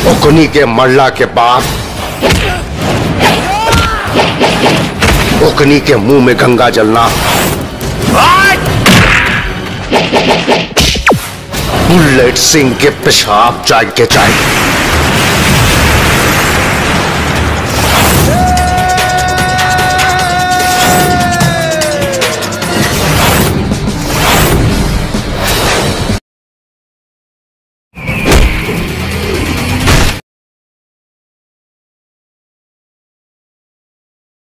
ओकनी के मरला के बाद ओकनी के मुंह में गंगा जलना बुलेट सिंह के पेशाब चाय के चाय